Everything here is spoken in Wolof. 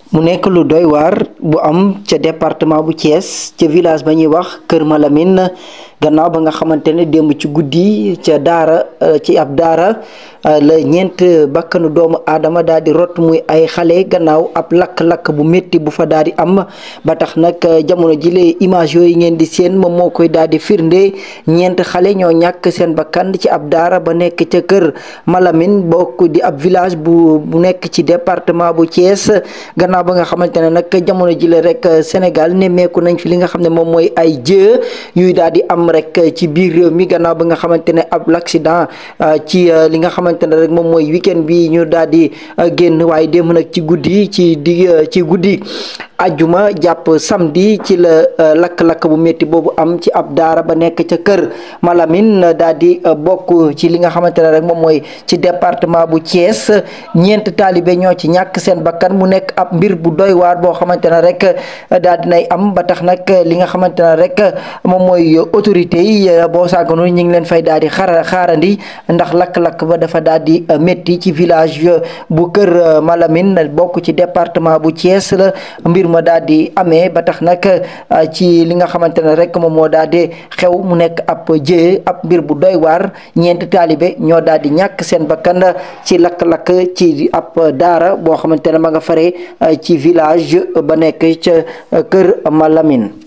mu nekk lu doy waar bu am ca département bu Thiès ca village ba ñuy wax Kër Malamine gannaaw ba nga xamante ne démb ci guddi ca daara ci ab daara la ñeent bakkanu doomu aadama daal di rot muy ay xale gannaaw ab lakk-lakk bu métti bu fa daal di am ba tax nag jamono jile image yooyu ngeen di seen moom moo koy daal di firnde ñeent xale ñoo ñàkk seen bakkan ci ab daara ba nekk ca Kër Malamine bokk di ab village bu bu nekk ci département bu Thiès gannaaw ba nga xamante ne nag jamono jile rek Sénégal nemmeeku nañ fi li nga xam ne moom mooy ay jë yuy daal di am rek ci biir réew mi gannaaw ba nga xamante ne ab l'accident ci li nga xamante ne rek moom mooy weekend bi ñu daal di génn waaye démb nag ci guddi ci di ci guddi ajjuma jàpp samedi ci la lakk-lakk bu métti boobu am ci ab daara ba nekk ca kër Malamine daal di bokk ci li nga xamante ne rek moom mooy ci département bu Thiès ñeent taalibe ñoo ci ñàkk seen bakkan mu nekk ab mbir bu doy waar boo xamante ne rek daal dinay am ba tax nag li nga xamante ne rek moom mooy autorité yi boo sàgganu ñu ngi leen fay daal di xara xaarandi ndax lakk-lakk ba dafa daal di métti ci village bu kër Malamine bokk ci département bu Thiès la mbir ma daal di amee ba tax nag ci li nga xamante ne rek moom moo daal di xew mu nekk ab jëye ab mbir bu doy waar ñeenti taalibe ñoo daal di ñàkk seen bakkan ci lakk-lakk ci ab daara boo xamante ne ma nga fare ci village ba nekk ca kër Malamine